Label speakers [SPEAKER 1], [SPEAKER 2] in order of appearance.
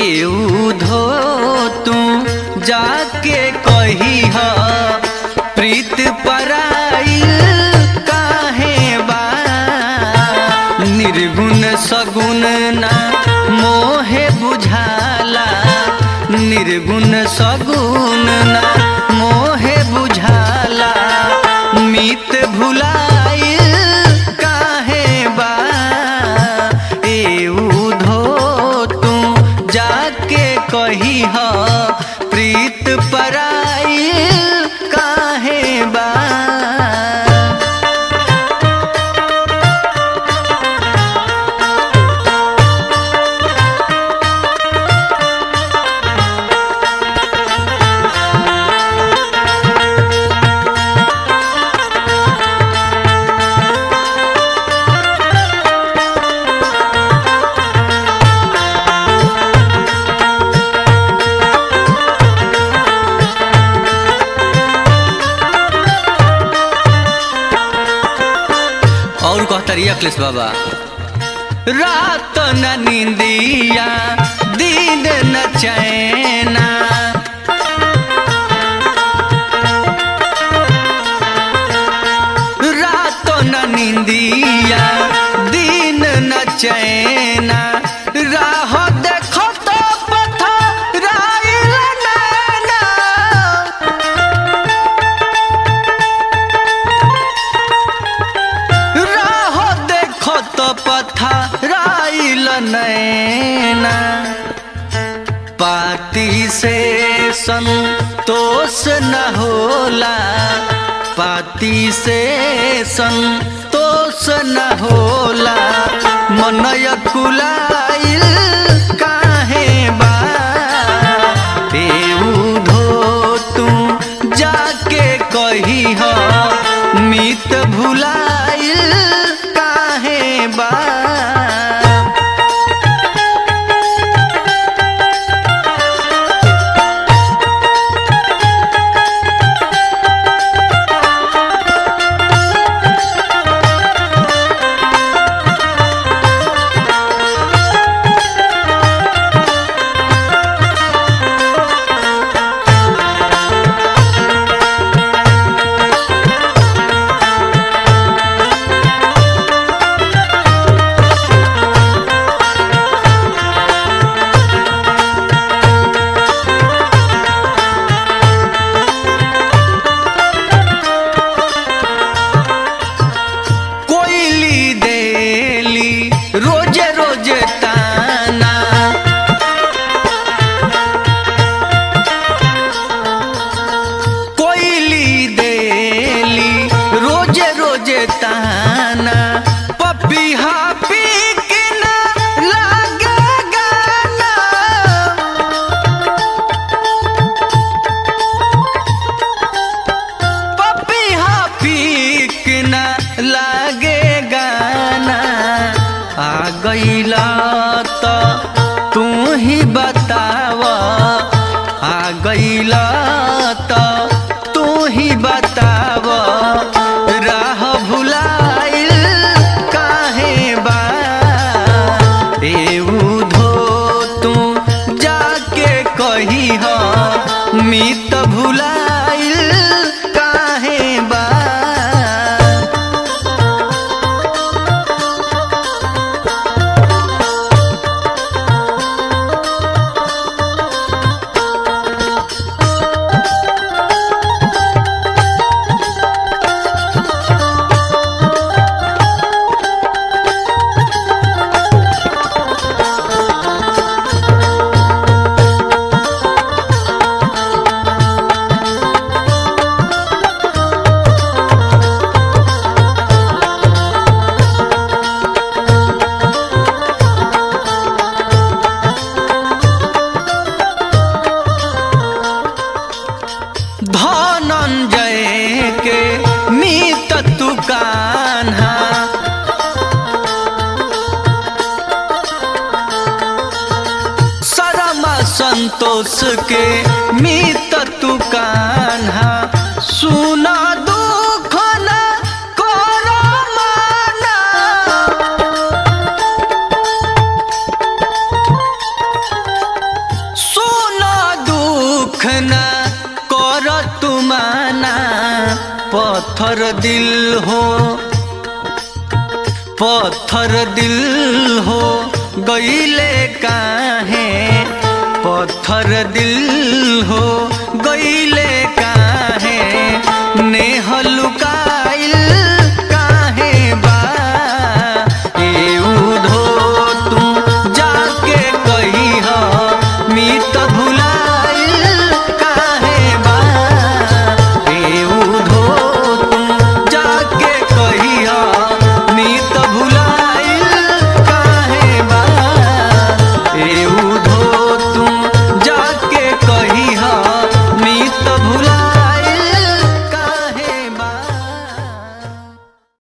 [SPEAKER 1] एउधो तू जाके कही ह प्रीत पराइल काहे बा निर्गुण सगुण ना मोहे बुझाला निर्गुण सगुण ना मोहे बुझाला मित भुलाइल काहे बा एउधो तू जाके कही ह प्रीत पराइल काहे बा और कहतरी अखिलेश बाबा रात न नींदिया दिन न चैना रात न नींदिया दिन न चैना राह देखो तो पथराइल नैना राह देखो तो पथराइल नैना पाती से संतोष न होला पाती से संतोष न होला मनय कुलाइल काहे बा एउधो तू जाके कही ह मित भुलाइल काहे बा कोयली देली रोजे रोजे ताना कोयली देली रोजे रोजे ताना पपिहा पी के ना लागे गाना पपिहा पीक न लागे गाना आ गईला तो तू ही बताव आ गईला तो तू ही बताव राह भुलाइल काहे बा एउधो तू जाके कही ह मित भुलाइल काहे बा धनंजय के मित तू कान्हा सरमा संतोष के मित तू कान्हा सुना दुख न करो माना पत्थर दिल हो पत्थर दिल हो गईले काहे पत्थर दिल हो गईले